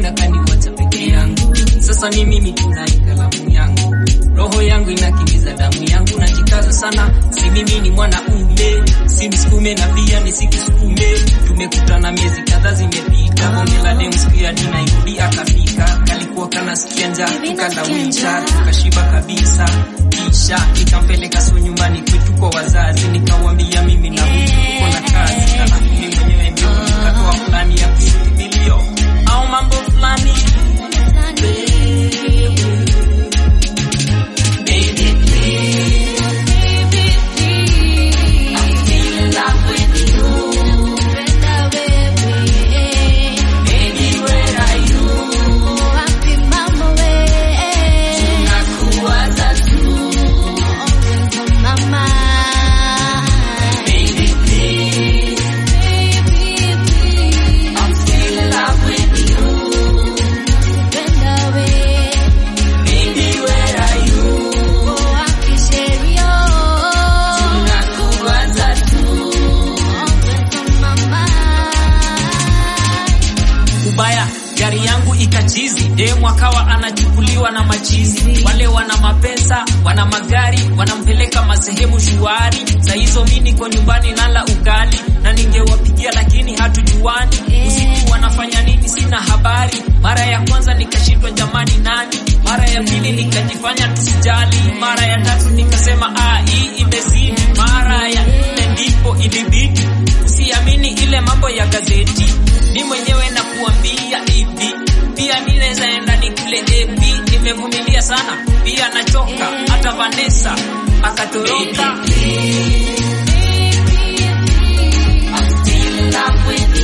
na kaniwacha peke yangu. Sasa ni mimi tunai kalamu yangu, roho yangu inakimbiza damu yangu, najikaza sana, si mimi ni mwanaume, si msukume na pia nisikisukume. Tumekutana miezi kadhaa zimepita, bonge la demu siku ya dina irudi akafika, kalikuwa kanasikia njaa, tukalawisha tukashiba kabisa, kisha nikampeleka so nyumbani kwetu kwa wazazi, nikawambia mimi na huyu tuko na kazi, alafu mimi mwenyewe ndio nikatoa fulani ya kushuti milio au mambo fulani Baby, please. I'm still in love with you. Baby, where are you? Nakuwaza tu. Baby, please. I'm still in love with you. Baby, where are you? Nakuwaza tu. Ubaya gari yangu ikachizi, demu akawa anachukuliwa na machizi. Wale wana mapesa, wana magari, wanampeleka masehemu shuari. Za hizo mi niko nyumbani nala ugali, na ningewapigia lakini hatujuani. Usiku wanafanya nini sina habari. Mara ya kwanza nikashindwa jamani nani, mara ya pili nikajifanya tusijali, mara ya tatu nikasema ah, hii imezidi, mara ya nne ndipo ilibidi usiamini ile mambo ya gazeti ni mwenyewe na kuambia hivi, pia mi naweza enda nikule epi. Nimevumilia sana, pia nachoka. Hata Vanessa akatoroka. I'm still in love with